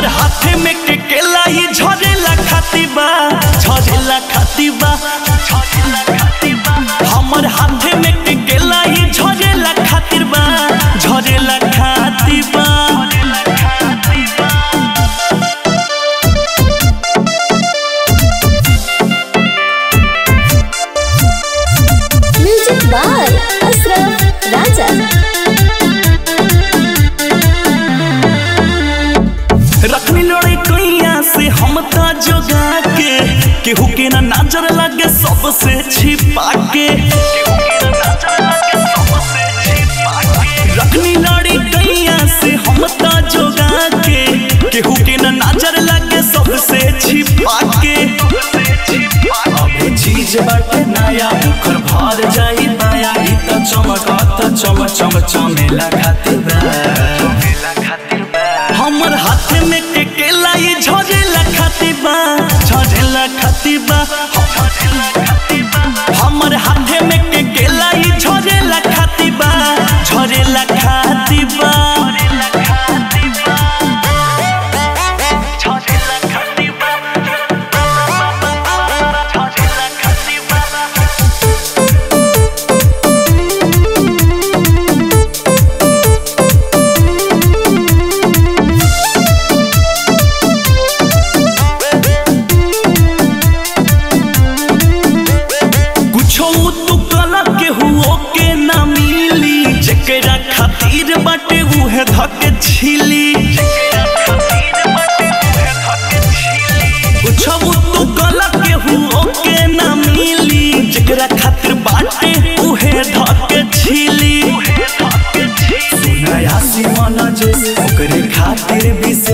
हमर हाथे में के केला ही झरेला खाती बा झरेला खाती बा झरेला खाती बा हमर हाथे में के केला ही झरेला खातिर बा झरेला खाती बा झरेला खाती बा म्यूजिक बाय अशरफ राजा रखनी लड़े कैया से हम ता जोगा के केहू के ना नजर लगे सबसे छिपा के रखनी लड़ी कैया से हम ता जोगा के केहू के ना नजर लगे सबसे छिपा के अबे चीज बाटे नया मुखर भर जाई माया ई त चमकत चम चम चमेला खातिर बा हमर हाथ में के केला ये झरेला खातिबा झरेला खातिबा हमर हाथ में के केला ये झरेला खातिबा झरेला खातिबा झरेला खातिबा झरेला खातिबा कुछो तू कला के हुओ के ना मिली जेकरा खातिर बाटे उहे धके छिली कुछो तू कला के हुओ के ना मिली जेकरा खातिर बाटे उहे धके छिली सुनाया सी मन जे ओकरे खातिर विशेष